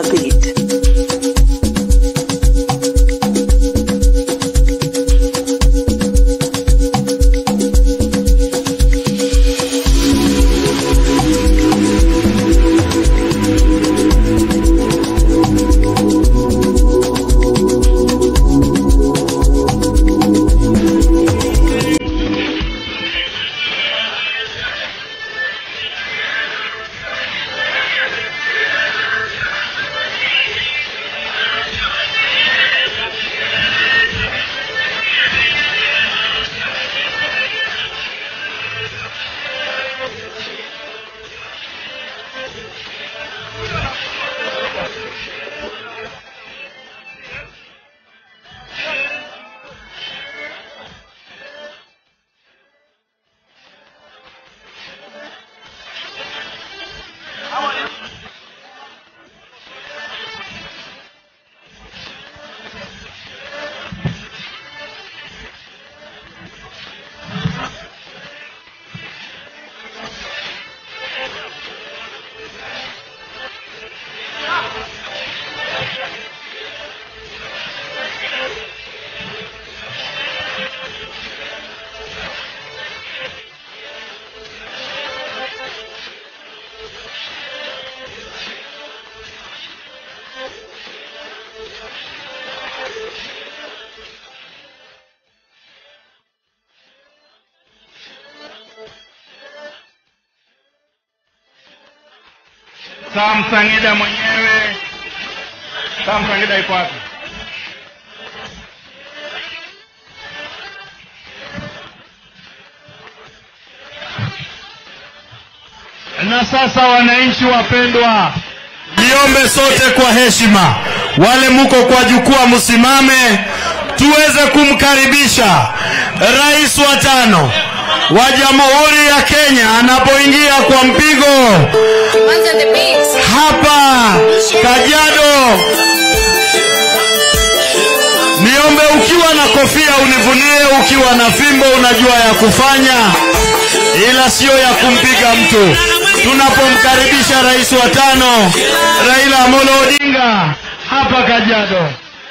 beat. Sam Sangida mwenyewe. Sam Sangida iko wapi? Na sasa, wananchi wapendwa, niombe sote kwa heshima, wale muko kwa jukwaa, msimame tuweze kumkaribisha rais wa tano wa Jamhuri ya Kenya anapoingia kwa mpigo One's on the beat. hapa Kajiado. Niombe ukiwa na kofia univunie, ukiwa na fimbo unajua ya kufanya, ila sio ya kumpiga mtu. Tunapomkaribisha rais wa tano Raila Amolo Odinga hapa Kajiado.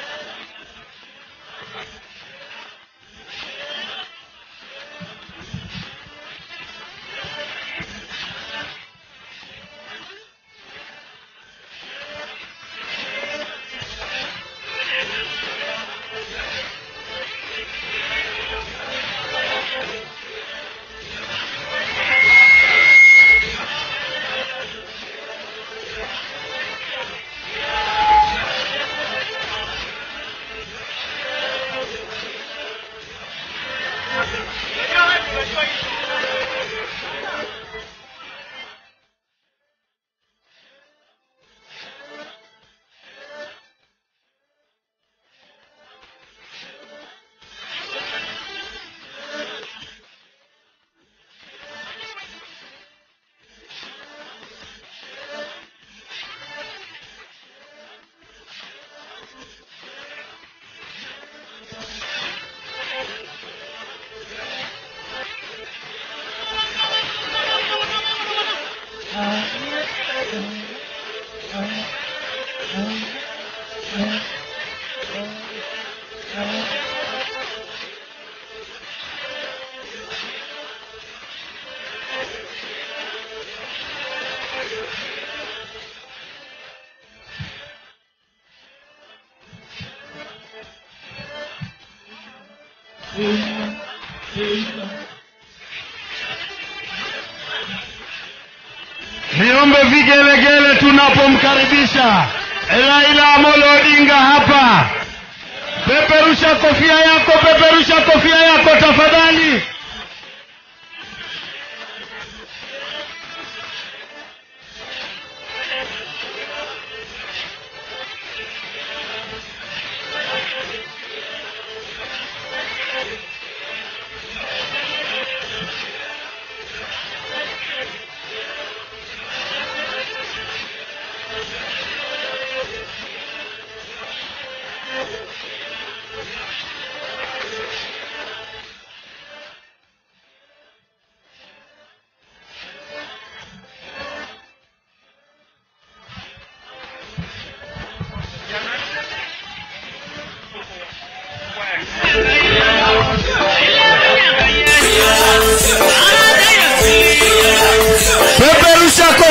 Niombe vigelegele tunapomkaribisha Raila Amolo Odinga hapa. Peperusha kofia yako, peperusha kofia yako tafadhali.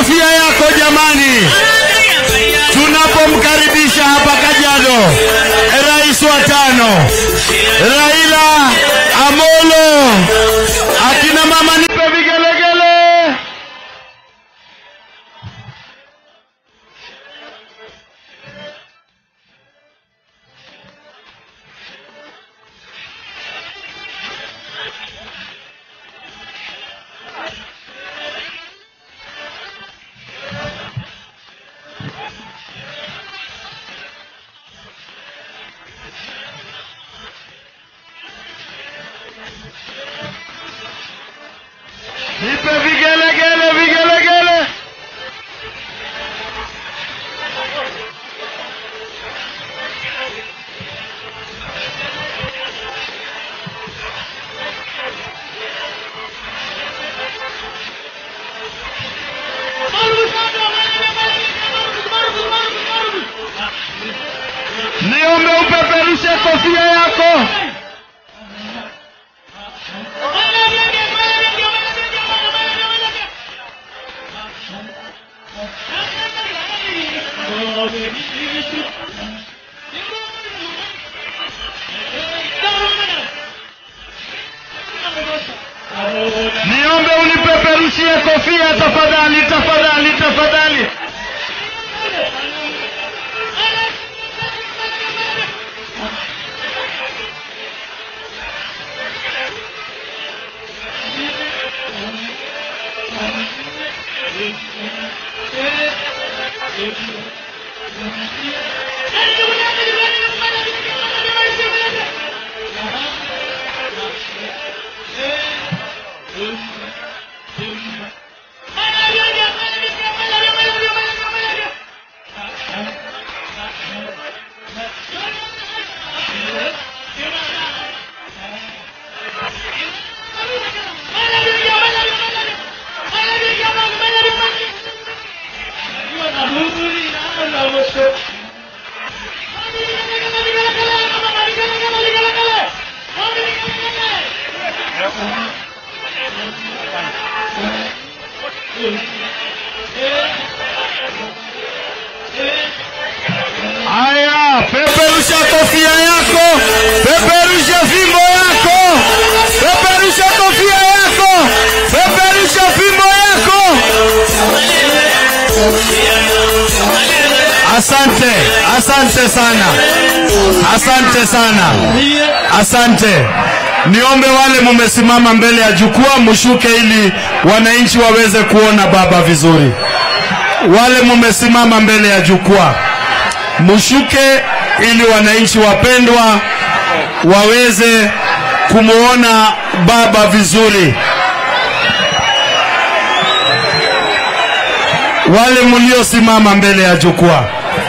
kofia yako jamani, tunapomkaribisha hapa Kajiado rais wa tano Raila Amolo. Akina mama nipe vigelegele. Nipe vigelegele, vigelegele. Niombe upeperushe kofia yako. Niombe unipeperushie kofia tafadhali, tafadhali, tafadhali. Haya, peperusha kofia yako, peperusha fimbo yako, peperusha kofia yako, peperusha fimbo yako. Asante, asante sana, asante sana, asante. Niombe wale mumesimama mbele ya jukwaa mshuke, ili wananchi waweze kuona baba vizuri. Wale mumesimama mbele ya jukwaa mshuke ili wananchi wapendwa waweze kumwona baba vizuri. Wale mliosimama mbele ya jukwaa,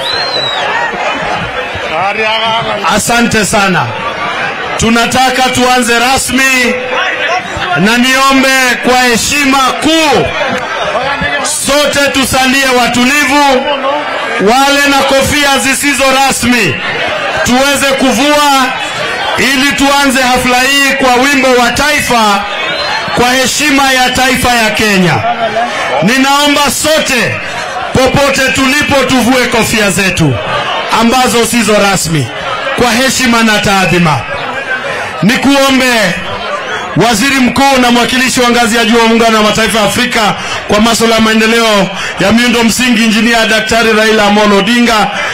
asante sana. Tunataka tuanze rasmi, na niombe kwa heshima kuu sote tusalie watulivu wale na kofia zisizo rasmi tuweze kuvua ili tuanze hafla hii kwa wimbo wa taifa kwa heshima ya taifa ya Kenya. Ninaomba sote popote tulipo tuvue kofia zetu ambazo sizo rasmi kwa heshima na taadhima. Nikuombe Waziri Mkuu na mwakilishi wa ngazi ya juu wa Muungano wa Mataifa ya Afrika kwa masuala ya maendeleo ya miundo msingi, Injinia Daktari Raila Amolo Odinga